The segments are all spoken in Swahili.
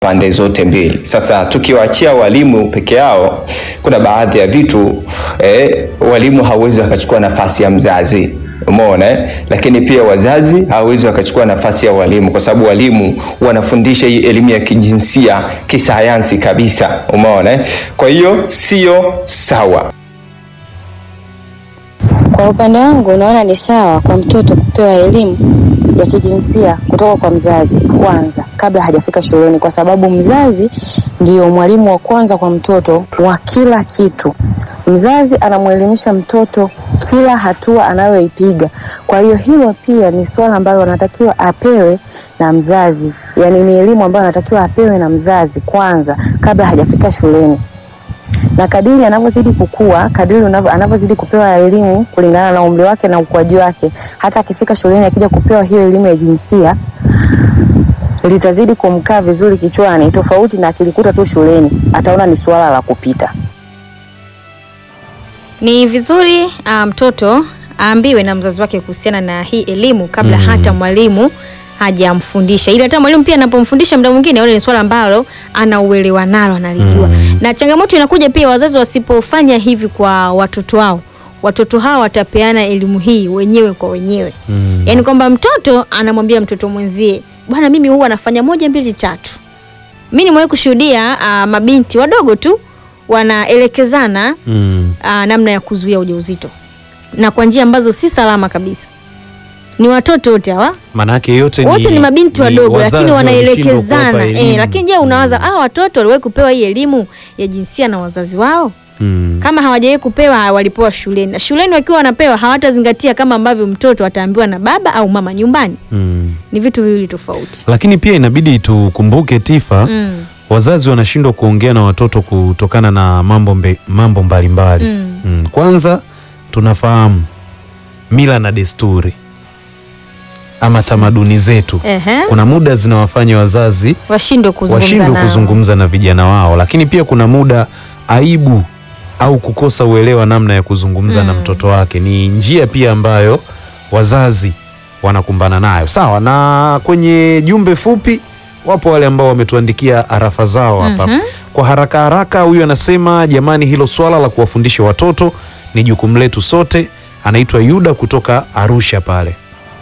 pande zote mbili. Sasa tukiwaachia walimu peke yao, kuna baadhi ya vitu eh, walimu hawezi wakachukua nafasi ya mzazi umeona eh? Lakini pia wazazi hawawezi wakachukua nafasi ya walimu, kwa sababu walimu wanafundisha hii elimu ya kijinsia kisayansi kabisa, umeona eh? Kwa hiyo sio sawa. Kwa upande wangu naona ni sawa kwa mtoto kupewa elimu ya kijinsia kutoka kwa mzazi kwanza kabla hajafika shuleni, kwa sababu mzazi ndiyo mwalimu wa kwanza kwa mtoto wa kila kitu. Mzazi anamwelimisha mtoto kila hatua anayoipiga. Kwa hiyo hilo pia ni swala ambalo anatakiwa apewe na mzazi, yaani ni elimu ambayo anatakiwa apewe na mzazi kwanza kabla hajafika shuleni na kadiri anavyozidi kukua, kadiri unavyo- anavyozidi kupewa elimu kulingana na umri wake na ukuaji wake, hata akifika shuleni akija kupewa hiyo elimu ya jinsia litazidi kumkaa vizuri kichwani, tofauti na akilikuta tu shuleni, ataona ni suala la kupita. Ni vizuri ah, mtoto aambiwe na mzazi wake kuhusiana na hii elimu kabla hata mwalimu hajamfundisha, ili hata mwalimu pia anapomfundisha muda mwingine aone ni swala ambalo anauelewa nalo analijua. Na changamoto inakuja pia wazazi wasipofanya hivi kwa watoto wao, watoto hawa watapeana elimu hii wenyewe kwa wenyewe Mm. yaani kwamba mtoto anamwambia mtoto mwenzie, bwana, mimi huwa nafanya moja mbili tatu. Mi nimewahi kushuhudia ah, mabinti wadogo tu wanaelekezana Mm. uh, namna ya kuzuia ujauzito na kwa njia ambazo si salama kabisa. Ni watoto wote hawa Manake yote wote ni, mabinti wadogo, wazazi lakini walishindwa kuwapa wanaelekezana elimu. eh. Lakini je, unawaza hawa watoto waliwahi kupewa hii elimu ya jinsia na wazazi wao? Mm. Kama hawajawahi kupewa, walipewa shuleni, na shuleni wakiwa wanapewa hawatazingatia kama ambavyo mtoto ataambiwa na baba au mama nyumbani. Mm. Ni vitu viwili tofauti. Lakini pia inabidi tukumbuke Tifa, Mm. wazazi wanashindwa kuongea na watoto kutokana na mambo mbe, mambo mbalimbali Mm. Mm. Kwanza tunafahamu mila na desturi ama tamaduni zetu, Ehe. kuna muda zinawafanya wazazi Washindwe kuzungumza washindwe nao. kuzungumza na vijana wao, lakini pia kuna muda aibu au kukosa uelewa namna ya kuzungumza na mtoto wake ni njia pia ambayo wazazi wanakumbana nayo. Sawa, na kwenye jumbe fupi wapo wale ambao wametuandikia arafa zao hapa kwa haraka haraka. Huyu anasema jamani, hilo swala la kuwafundisha watoto ni jukumu letu sote. Anaitwa Yuda kutoka Arusha pale.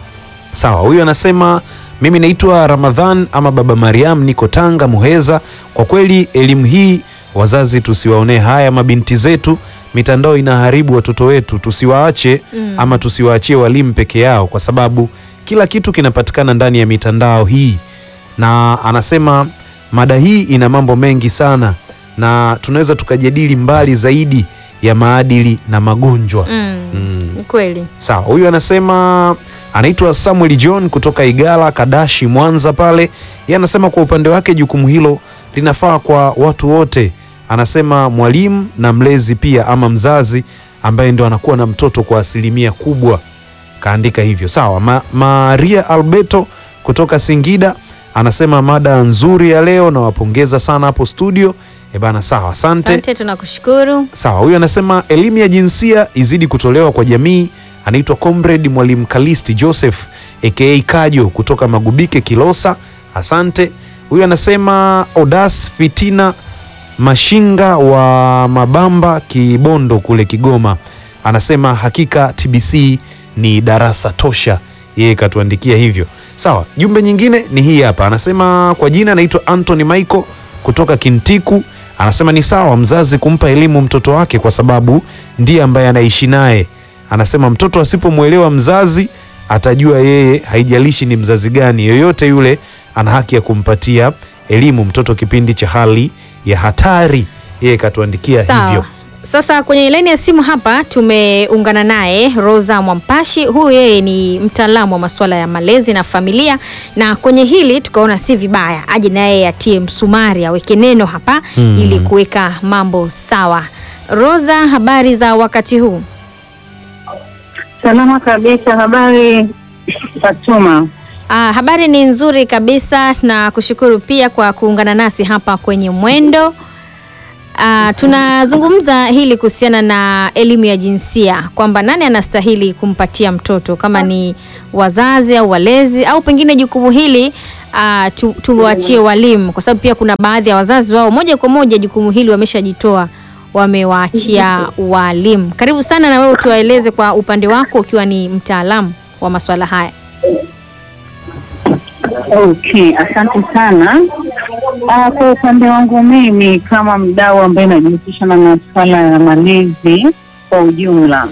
Sawa, huyu anasema mimi naitwa Ramadhan ama Baba Mariam, niko Tanga Muheza. Kwa kweli elimu hii wazazi tusiwaonee haya mabinti zetu, mitandao inaharibu watoto wetu, tusiwaache ama tusiwaachie walimu peke yao, kwa sababu kila kitu kinapatikana ndani ya mitandao hii. Na anasema mada hii ina mambo mengi sana, na tunaweza tukajadili mbali zaidi ya maadili na magonjwa Mm. Mm. Ni kweli. Sawa, huyu anasema anaitwa Samuel John kutoka Igala Kadashi, Mwanza pale. Yeye anasema kwa upande wake jukumu hilo linafaa kwa watu wote. Anasema mwalimu na mlezi pia, ama mzazi ambaye ndo anakuwa na mtoto kwa asilimia kubwa, kaandika hivyo. Sawa, Ma Maria Alberto kutoka Singida anasema mada nzuri ya leo, nawapongeza sana hapo studio. E bana, sawa, asante. Asante, tunakushukuru. Sawa, huyu anasema elimu ya jinsia izidi kutolewa kwa jamii. Anaitwa Comrade Mwalimu Kalisti Joseph aka Kajo kutoka Magubike Kilosa, asante. Huyu anasema Odas Fitina Mashinga wa Mabamba Kibondo kule Kigoma, anasema hakika TBC ni darasa tosha. Yeye katuandikia hivyo. Sawa, jumbe nyingine ni hii hapa, anasema kwa jina anaitwa Anthony Michael kutoka Kintiku anasema ni sawa mzazi kumpa elimu mtoto wake kwa sababu ndiye ambaye anaishi naye. Anasema mtoto asipomwelewa mzazi atajua yeye, haijalishi ni mzazi gani, yoyote yule ana haki ya kumpatia elimu mtoto kipindi cha hali ya hatari. Yeye katuandikia Sawa. hivyo. Sasa kwenye laini ya simu hapa tumeungana naye Rosa Mwampashi. Huyu yeye ni mtaalamu wa masuala ya malezi na familia, na kwenye hili tukaona si vibaya aje naye atie msumari, aweke neno hapa Hmm. ili kuweka mambo sawa. Rosa, habari za wakati huu? Salama kabisa. Habari Fatuma? Ah, habari ni nzuri kabisa na kushukuru pia kwa kuungana nasi hapa kwenye Mwendo. Ah, tunazungumza hili kuhusiana na elimu ya jinsia kwamba nani anastahili kumpatia mtoto kama ni wazazi au walezi au pengine jukumu hili uh, tu, tuwachie walimu, kwa sababu pia kuna baadhi ya wazazi wao moja kwa moja jukumu hili wameshajitoa, wamewaachia walimu. Karibu sana na wewe tuwaeleze kwa upande wako, ukiwa ni mtaalamu wa masuala haya. Okay, asante sana. Ah, kwa upande wangu mimi kama mdau ambaye najihusisha na masuala ya malezi kwa ujumla,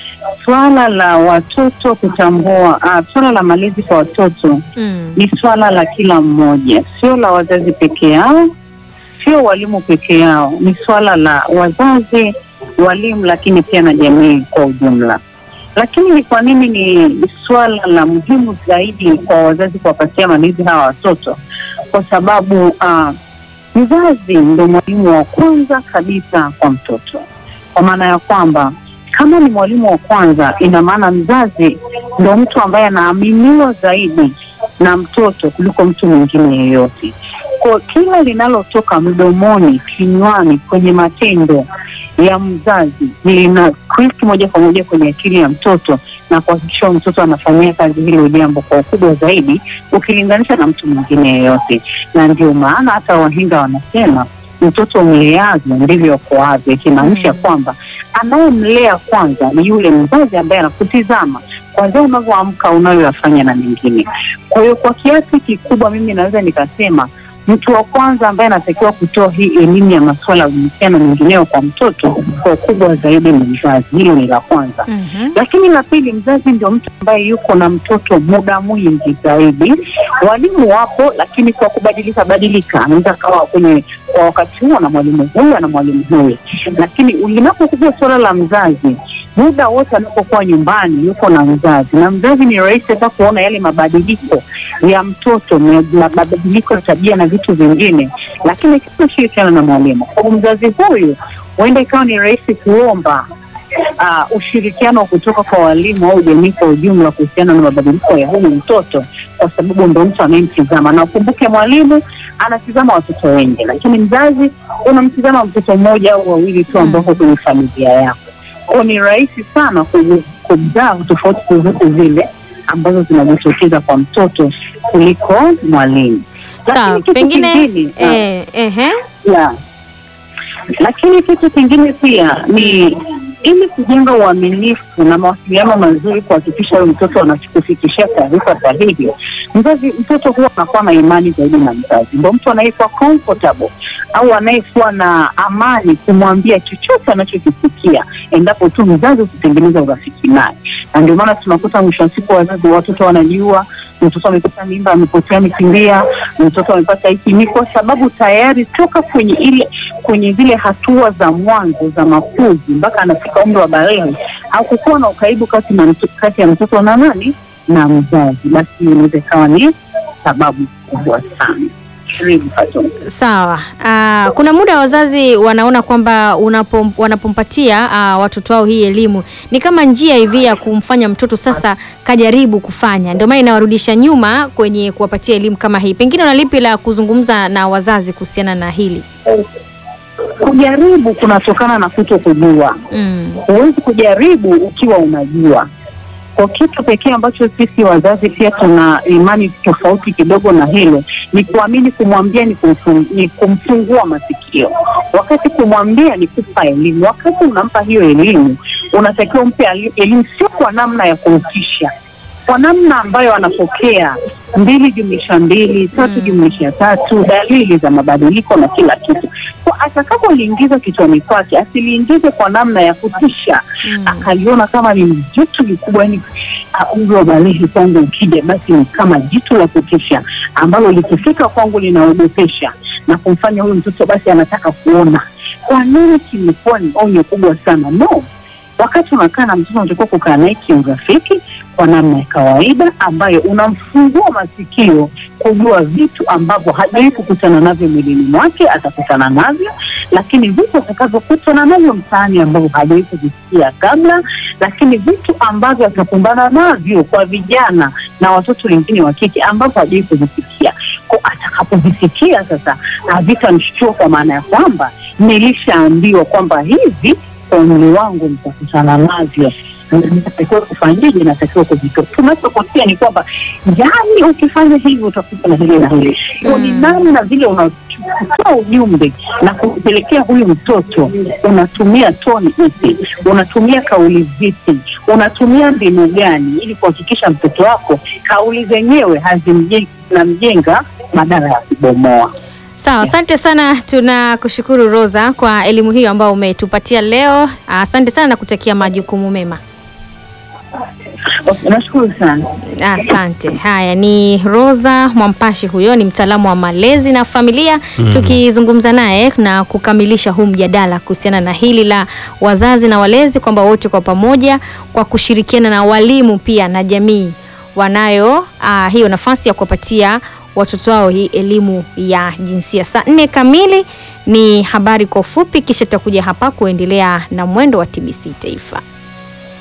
swala la watoto kutambua, ah, swala la malezi kwa watoto Mm. ni swala la kila mmoja, sio la wazazi peke yao, sio walimu peke yao, ni swala la wazazi, walimu, lakini pia na jamii kwa ujumla. Lakini ni kwa nini ni swala la muhimu zaidi kwa wazazi kuwapatia malezi hawa watoto? Kwa sababu uh, mzazi ndo mwalimu wa kwanza kabisa kwa mtoto, kwa maana ya kwamba kama ni mwalimu wa kwanza, ina maana mzazi ndo mtu ambaye anaaminiwa zaidi na mtoto kuliko mtu mwingine yeyote. Kwa kila linalotoka mdomoni, kinywani, kwenye matendo ya mzazi lina click moja kwa moja kwenye akili ya mtoto na kuhakikisha mtoto anafanyia kazi hilo jambo kwa ukubwa zaidi ukilinganisha na mtu mwingine yeyote. Na ndio maana hata wahinga wanasema mtoto mleavyo ndivyo akoavyo, ikimaanisha Mm. kwamba anayemlea kwanza ni yule mzazi ambaye anakutizama kwanzia unavyoamka, unayoyafanya na mengine. Kwa hiyo kwa kiasi kikubwa mimi naweza nikasema mtu wa kwanza ambaye anatakiwa kutoa hii elimu ya masuala ya uhusiano mengineo kwa mtoto kwa ukubwa zaidi ni mzazi. Hilo ni la kwanza. Mhm. Lakini la pili, mzazi ndio mtu ambaye yuko na mtoto muda mwingi zaidi. Walimu wapo, lakini kwa kubadilika badilika, anaweza kawa kwenye kwa wakati huo na mwalimu huyu na mwalimu huyu, lakini linapokuja suala la mzazi, muda wote anapokuwa nyumbani yuko na mzazi, na mzazi ni rahisi hata kuona yale mabadiliko ya mtoto, ma- mabadiliko ya tabia na vitu vingine, lakini kama shirikiana na mwalimu. Kwa hiyo mzazi huyu huenda ikawa ni rahisi kuomba uh, ushirikiano kutoka kwa walimu au jamii kwa ujumla kuhusiana na mabadiliko ya huyu mtoto, kwa sababu ndo mtu anayemtizama. Na ukumbuke mwalimu anatizama watoto wengi, lakini mzazi unamtizama mtoto mmoja au wawili tu ambao kwenye familia yako. Kwa ni rahisi sana ku- kuzaa tofauti zozote zile ambazo zinajitokeza kwa mtoto kuliko mwalimu. Sawa, Lakini kitu pengine kingine, ah, eh, ehe. ya. Lakini kitu kingine pia ni ili kujenga uaminifu na mawasiliano mazuri, kuhakikisha huyo mtoto anakufikishia taarifa sahihi, mzazi mtoto huwa anakuwa na imani zaidi na mzazi, ndo mtu anayekuwa comfortable au anayekuwa na amani kumwambia chochote anachokisikia, endapo tu mzazi ukitengeneza urafiki naye. Na ndio maana tunakuta mwisho wa siku wazazi watoto wanajua mtoto amepata mimba, amepotea, amekimbia, mtoto amepata hiki, ni kwa sababu tayari toka kwenye ile kwenye zile hatua za mwanzo za makuzi mpaka anafika umri wa balehe hakukuwa na ukaribu kati, na mtu, kati ya mtoto na nani na mzazi, basi inaweza ikawa ni sababu kubwa sana. Karibu Fatuma. Sawa. Ah, kuna muda wazazi wanaona kwamba unapom, wanapompatia ah, watoto wao hii elimu ni kama njia hivi ya kumfanya mtoto sasa kajaribu kufanya, ndio maana inawarudisha nyuma kwenye kuwapatia elimu kama hii. Pengine una lipi la kuzungumza na wazazi kuhusiana na hili? Kujaribu kunatokana na kuto kujua. Mm. Huwezi kujaribu ukiwa unajua. Kwa kitu pekee ambacho sisi wazazi pia tuna imani tofauti kidogo na hilo ni kuamini, kumwambia ni, kumfung, ni kumfungua masikio, wakati kumwambia ni kupa elimu. Wakati unampa hiyo elimu, unatakiwa umpe ali- elimu, sio kwa namna ya kumtisha, kwa namna ambayo anapokea mbili jumlisha mbili tatu Mm. jumlisha tatu, dalili za mabadiliko na kila kitu. Kwa atakapoliingiza kichwani kwake, asiliingize kwa namna ya kutisha Mm. akaliona kama ni jitu likubwa, yani uh, umri wa balehe kwangu ukija, basi ni kama jitu la kutisha ambalo likifika kwangu linaogopesha na kumfanya huyu mtoto basi anataka kuona. Kwa nini kimekuwa ni onyo kubwa sana? No, wakati unakaa na mtoto unatakiwa kukaa naye kiurafiki kwa namna ya kawaida ambayo unamfungua masikio kujua vitu ambavyo hajawahi kukutana navyo mwilini mwake, atakutana navyo, lakini vitu atakavyokutana navyo mtaani ambavyo hajawahi kuvisikia kabla, lakini vitu ambavyo atakumbana navyo kwa vijana na watoto wengine wa kike ambavyo hajawahi kuvisikia. Kwa atakapovisikia sasa, havitamshtua kwa maana ya kwamba nilishaambiwa kwamba hivi kwa umri wangu mtakutana navyo natakiwa kufanyaje, natakiwa kujitoa. Tunachokosea ni kwamba yani, ukifanya hivi utakuta na hili na hili. Hiyo ni Mm. namna vile unatoa ujumbe na kumpelekea huyu mtoto, unatumia toni ipi, unatumia kauli zipi, unatumia mbinu gani, ili kuhakikisha mtoto wako kauli zenyewe hazimjengi zinamjenga badala ya kubomoa. Sawa, asante sana. Tunakushukuru Rosa kwa elimu hiyo ambayo umetupatia leo. Asante sana na kutakia majukumu mema. Okay, nashukuru sana. Asante. Haya, ni Rosa Mwampashi, huyo ni mtaalamu wa malezi na familia, tukizungumza naye na kukamilisha huu mjadala kuhusiana na hili la wazazi na walezi, kwamba wote kwa pamoja, kwa kushirikiana na walimu pia na jamii, wanayo ah, hiyo nafasi ya kuwapatia watoto wao hii elimu ya jinsia. Saa nne kamili ni habari kwa ufupi, kisha tutakuja hapa kuendelea na mwendo wa TBC Taifa.